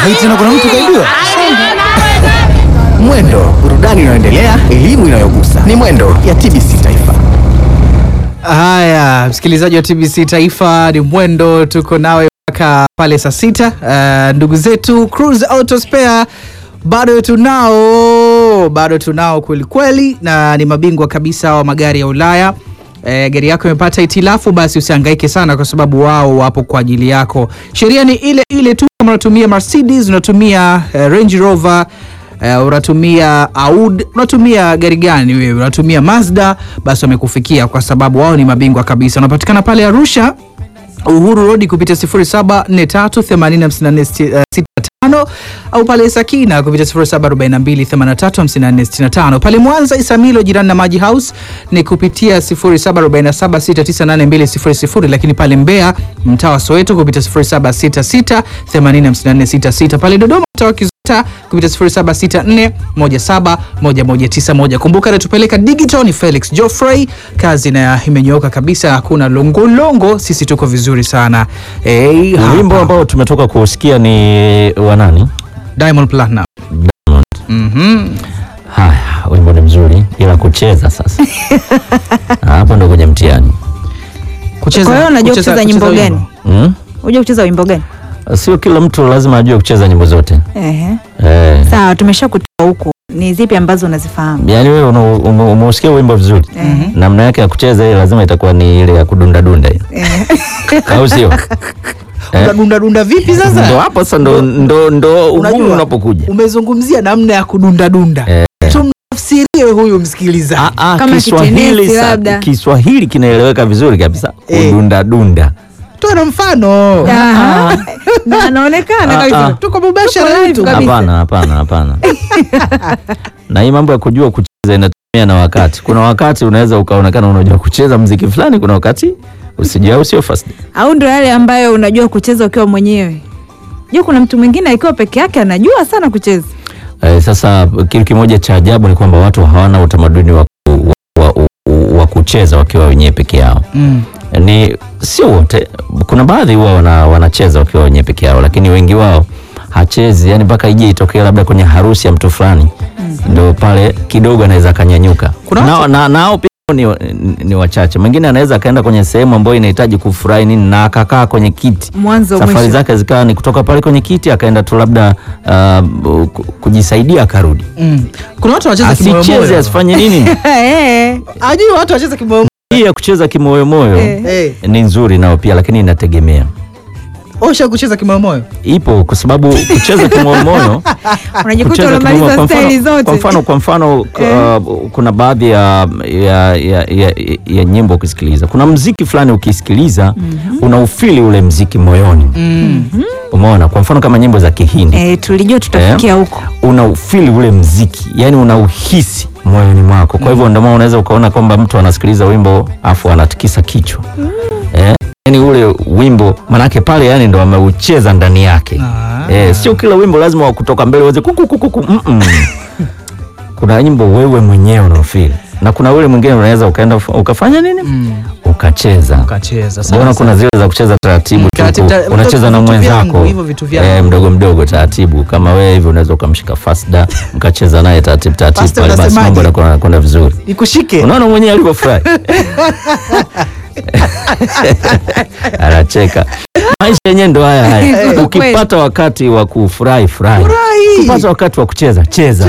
Hai tena kuna mtu kaibiwa. Mwendo, burudani inayoendelea, elimu inayogusa. Ni Mwendo ya TBC Taifa. Haya, msikilizaji wa TBC Taifa, ni Mwendo, tuko nawe mpaka pale saa sita. Uh, ndugu zetu Cruise Auto Spare bado tunao, bado tunao kweli kweli, na ni mabingwa kabisa wa magari ya Ulaya. E, gari yako imepata itilafu, basi usihangaike sana, kwa sababu wao wapo kwa ajili yako. Sheria ni ile ile tu, kama unatumia Mercedes, unatumia eh, Range Rover Uh, unatumia Audi, unatumia gari gani wewe? Unatumia Mazda, basi wamekufikia kwa sababu wao ni mabingwa kabisa. Unapatikana pale Arusha Uhuru Road kupitia 0743846465 au pale Sakina kupitia 0742835465. Pale Mwanza Isamilo jirani na Maji House ni kupitia 0747698200, lakini pale Mbeya mtaa wa Soweto kupitia 0766805466. Pale Dodoma mtaa wa Kizota kupitia 0764171191. Kumbuka natupeleka digital ni Felix Joffrey, kazi na imenyooka kabisa, hakuna longolongo, sisi tuko vizuri sana. Hey, Wimbo ambao tumetoka kusikia ni wa nani? Diamond Platinum. Mhm. Haya, wimbo ni mzuri ila kucheza sasa. Hapo ndo kwenye mtihani. Kucheza, Kwa hiyo unajua kucheza nyimbo wimbo. gani? Mm? Unajua kucheza wimbo gani? Sio kila mtu lazima ajue kucheza nyimbo zote. Ehe. Eh. Sawa, tumesha kutoa huku. Ni zipi ambazo unazifahamu? Yaani wewe una- ume- umeusikia wimbo vizuri. Ehe. Namna yake ya kucheza ile lazima itakuwa ni ile ya kudunda dunda hiyo. Au sio? Eh. Unadunda dunda vipi Ndo sasa? hapo sasa ndo ndo ndo ugumu Unajua, unapokuja. umezungumzia namna ya kudunda dunda. Eh. Tumtafsirie huyu msikilizaji. Ah, ah, Kama Kiswahili kitenesi sa- labda. Kiswahili kinaeleweka vizuri kabisa. Eh. Kudunda dunda. Toa na mfano. Aha. Na anaonekana Ah, kabisa. ah. Tuko mubashara Tuko live yetu. kabisa. Hapana, hapana, hapana. na hii mambo ya kujua kucheza inatumia na wakati. Kuna wakati unaweza ukaonekana unajua kucheza mziki fulani, kuna wakati usijua, au sio fast. Au ndo yale ambayo unajua kucheza ukiwa mwenyewe? Jua kuna mtu mwingine akiwa peke yake anajua sana kucheza. Eh, sasa kitu kimoja cha ajabu ni kwamba watu hawana utamaduni wa, ku- wa, wa, wa kucheza wakiwa wenyewe peke yao. Mm. Ni sio wote, kuna baadhi huwa wana, wanacheza wakiwa wenyewe peke yao, lakini wengi wao hachezi, yani mpaka ije itokee labda kwenye harusi ya mtu fulani ndio pale kidogo anaweza akanyanyuka. Kuna Nao watu- na, nao pia ni, ni, ni wachache. Mwingine anaweza akaenda kwenye sehemu ambayo inahitaji kufurahi nini na akakaa kwenye kiti Mwanzo safari mwisho. zake zikawa ni kutoka pale kwenye kiti akaenda tu labda uh, ku- kujisaidia akarudi, Mm. Kuna watu wanacheza asicheze kimoyomoyo. asifanye nini. Eh. Ajui watu wanacheza kimoyomoyo. Hii ya kucheza kimoyomoyo Eh. Eh, ni nzuri nao pia, lakini inategemea osha kucheza kimoyomoyo. ipo kwa sababu kucheza kimoyomoyo Unajikuta kucheza unamaliza kimoyomoyo, kwa staili mfano, zote. kwa mfano, kwa mfano uh, kuna baadhi ya, ya, ya, ya, ya nyimbo ukisikiliza, kuna mziki fulani ukisikiliza unaufili ule mziki moyoni, umeona. Kwa mfano kama nyimbo za Kihindi Eh, tulijua tutafikia huko. unaufili ule mziki, yani unauhisi moyoni mwako. Kwa hivyo ndio maana unaweza ukaona kwamba mtu anasikiliza wimbo afu anatikisa kichwa eh, yani ule wimbo manake pale yani ndo ameucheza ndani yake Ah. eh, sio kila wimbo lazima wa kutoka mbele uweze kuku kuku kuku mm -mm. kuna wimbo wewe mwenyewe unaofili na kuna ule mwingine unaweza ukaenda ukafanya nini ukacheza Kacheza Mbona kuna zile za kucheza taratibu tu, Taratibu, ta- unacheza na vitu mwenzako vyangu, hivyo vitu vyangu. eh, mdogo mdogo taratibu, kama wewe hivi unaweza ukamshika Fasda mkacheza naye taratibu taratibu, Fasda pale basi unasemaje? mambo yanakuwa yanakwenda vizuri. Nikushike. Unaona mwenyewe alivyofurahi anacheka. Maisha yenyewe ndo haya haya. Eh, Ukipata wakati wa kufurahi furahi, Furahi. ukipata wakati wa kucheza cheza.